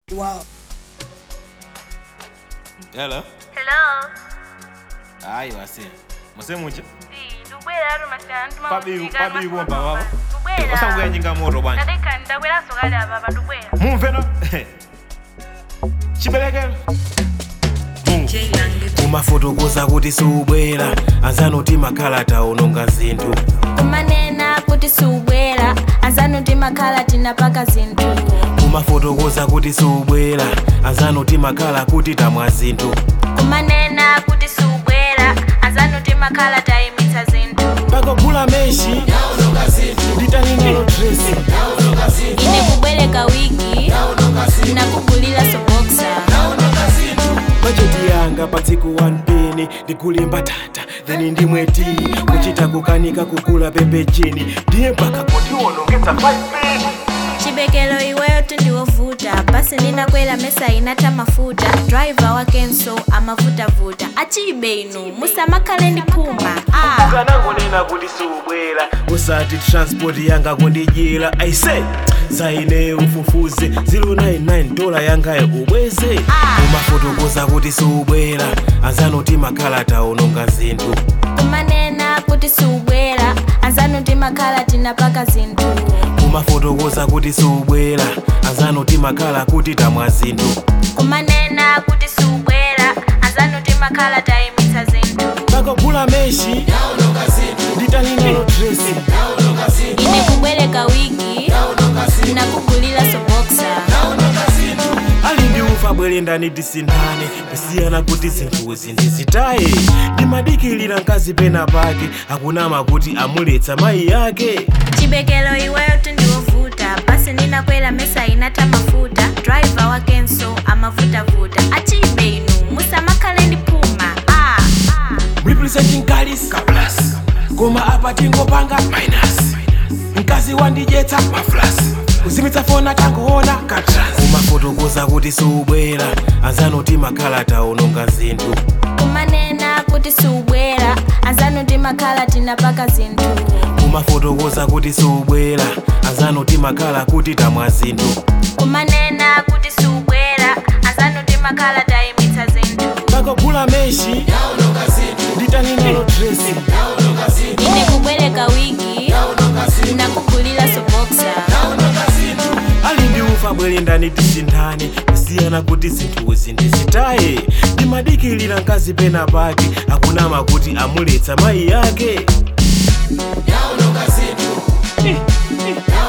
Wow. Hello. Hello. Hayi wase. Musemuche. Si, ndubwera aro masana ntuma Pabi kusiga pabi amakuru kuomba baba. mama. Ndubwera. Osanguya nyinga moto bwana. Ndadeka ndabwera sokali aba ndubwera. Mumve no. Chibelekelo. kumafotokoza kuti siubwera anzanoti makhalata ononga zinthu kumanena kuti siubwera anzanoti makhala tinapaka zinthu kumafotokoza kuti siubwera anzanoti makhala kuti tamwa zinthu kumanena kuti siubwera anzanoti makhala tayimitsa zinthu pakogula meshi nditaningalo dresi ine kubwereka wiki nakugulira soboksa bajeti yanga pa tsiku 1 peni ndikulimba tata then ndimweti kuchita kukanika kugula pembejini ndiye mpaka kutiwonongetsa 5 peni chibekelo iweyo tindiwovuta basi ndinakwera mesa inata mafuta driver wakenso amavutavuta achibe inu musamakhale ndiphuma ah. ukanangonena kuti siubwera usati transport yanga kundidyera aise zaine ufufuze 099 dola yangayo ubweze umafotokoza kuti siubwera anzanoti makhalata ononga zinthu kumanena kuti siubwera anzanoti makhala tinapaka zinthu umafotokoza kuti siubwera anzanoti makhala kuti tamwa zinthu kumanena kuti siubwera anzanoti makhala tayimitsa zinthu pakogula meshi nditaningalo dresi ine kubwereka wiki nakugulira soboksa ali ndi ufa bwere ndani tisindane kusiyana kuti zinthuzi ndizitaye ndimadikilira mkazi pena pake akunama kuti amuletsa mayi yake chibekelo iweyo tindiwovuta basi ndinakwera mesa inata mafuta driver wakenso amavutavuta achibe inu musamakhale ndiphuma ah. representing galis kaplas koma apa tingopanga minus mkazi wandidyetsa maflas kuzimitsa fona tangoona katras umafotokoza kuti siubwera anzanoti makhalata ononga zinthu kumanena kuti siubwera anzanoti makhala tinapaka zinthu umafotokoza kuti siubwera anzanoti makhala kuti tamwa zinthu kumanena kuti siubwera anzanoti makhala tayimitsa zinthu pakogula meshi nditaningalo dresi ine kubwereka wiki nakugulira soboksa ali ndi ufa bwere ndani tisindane kusiyana kuti zinthuzi ndizitaye ndimadikilira mkazi pena pake akunama kuti amuletsa mayi yake Yaunonga zinthu.